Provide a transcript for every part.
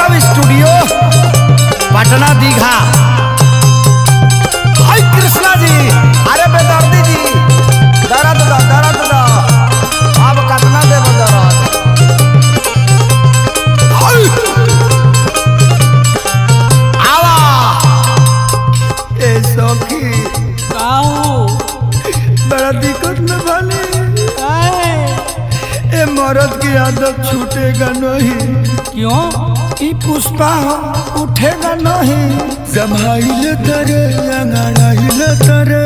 Keshav studio Patna Digha hi Krishna ji अरे बेदर्दी जी दर्द दो दर्द दो अब कितना देब दर्द हाय आवा ए सखी काऊ बड़ा दिक्कत में बने काहे ए मर्द की आदत छूटेगा नहीं क्यों ई पुष्पा हो उठेगा नहीं जमाइले तरे अंगड़ाइले तरे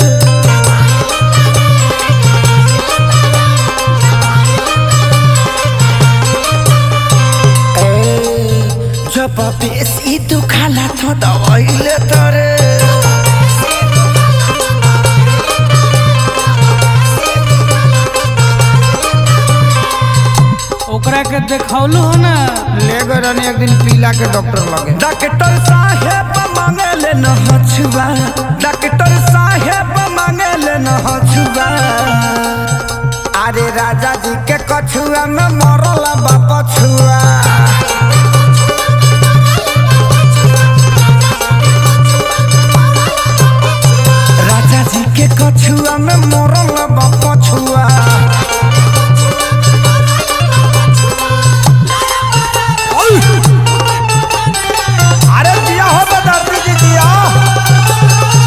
जब बेसी दुखाला तो दवाइले तरे ओकरा के देखौलू हो ना ले गए रहनी एक दिन पीला के डॉक्टर लगे डॉक्टर साहेब मांगले न हछुआ डॉक्टर साहेब मांगले न हछुआ अरे राजा जी के कछुआ में मरल बाप छुआ राजा जी के कछुआ में मरल बाप छुआ अरे दिया हो बदाती जी दिया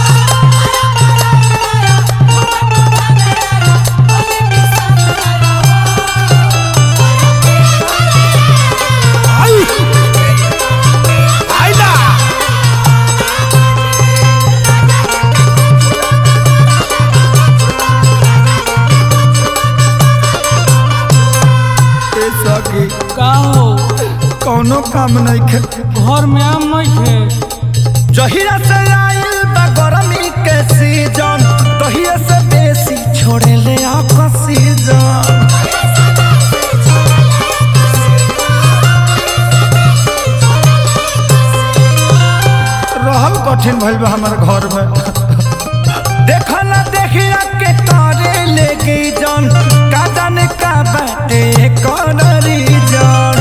आई आइला ए सखी का हो कौनो काम नहीं खे घर में आम नहीं थे जहिया से आइल बा गरमी के सीजन तहिया से बेसी छोड़े ले ऑक्सीजन रहल कठिन भइल बा हमर घर में देखा ना देखिया के करे लेके जन का जाने का बाटे कौन रीजन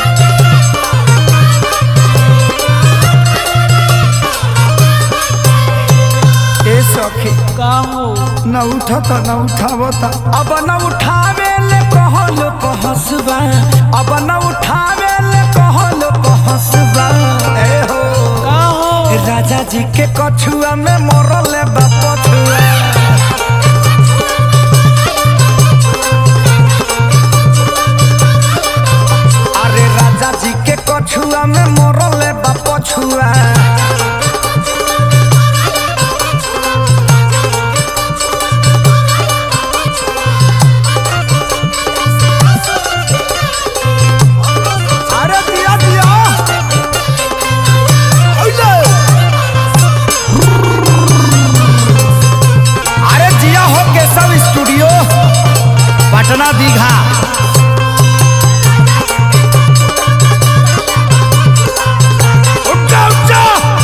ए सखी का हो न उठता न उठावता अब न उठावे ले कहल पहसबा अब न उठावे ले कहल पहसबा ए हो का हो राजा जी के कछुआ में मरल बाप छुआ अरे राजा जी के कछुआ में मरल बाप छुआ अरे दिया दिया ओले अरे जिया हो केशव स्टूडियो पटना दीघा उठा उठा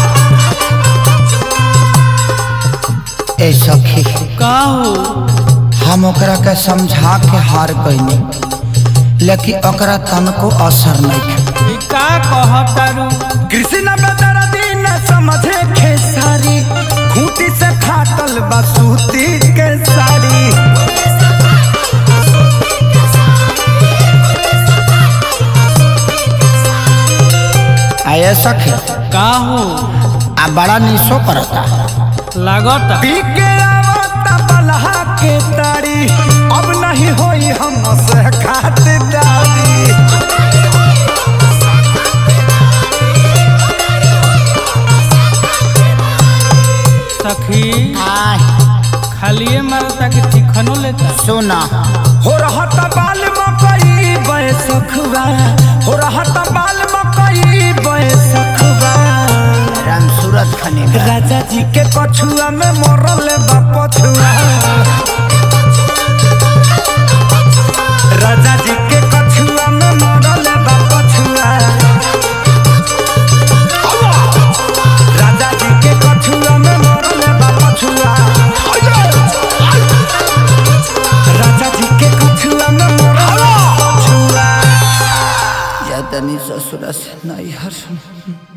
ए सखी का हो हम ओकरा के समझा के हार गईनी लेकिन ओकरा तनको असर नहीं ई का कहतारू कृष्ण बदर दिन समझे खेसारी खूंटी से फाटल बसूती के साड़ी आये सखी का हो आ बड़ा निशो करता लागता पी के आवता बलहा के तारी अब नहीं होई हम से खातिरदारी सखी खालिए मारता कि चिकनो लेता सुना हो रहत बाल मकई बैसखवा हो रहत बाल मकई बैसखवा राम सूरत खने राजा जी के कछुआ में मरल बा पछुआ राजा जी के कछुआ में मरल बा पछुआ राजा जी के कछुआ में मरल बा पछुआ राजा जी के कछुआ में मरल बा पछुआ जानी ससुरा से नहीं हर